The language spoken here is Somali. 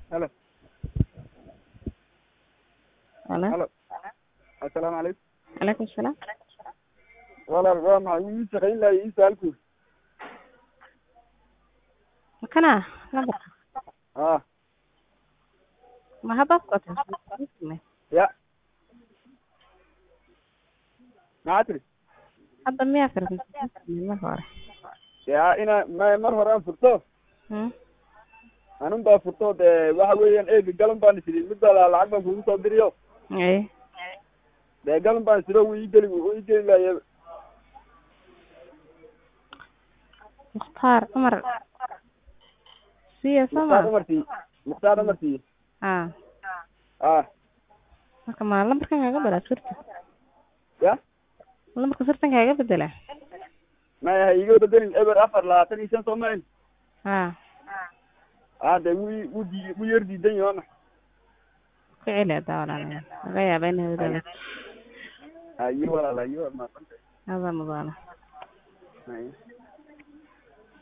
halo Halo. halo assalaamu calaykum Calaykum salaam. walaal waa maxay wuu ii shaqayn lahay ii saalku Makana lambarka. ah Ma hadda ku qatay? ya maxaa tiri Hadda miyaa firdin mar hore. ya ina ma mar hore aan furto Hmm. anun baa furto dee waxa weeyaan eegi galan baan isidhi mid baa la- lacag baan kugu soo diriyo Ee. dee galan baan isidho wuu ii geli wuu ii geli lahaye Mukhtaar Umar. Siya mukhtaar sama. umartii mukhtaar umartii Ah. ah Marka ma lambarkan kaga bedela sirta. ya Lambarka sirtan kaga bedela. maya ha iiga bedelin eber afar labaatan iyo shan soo mahin Ah. ah dee wuu ii- wuu dii wuu yar diidan yahay waa maxay Ku celi hadda walaalayaal. Laga yaabaa inay bedelo. hayo walaal hayo waa mahadsantahay Hada mudana. Hayo.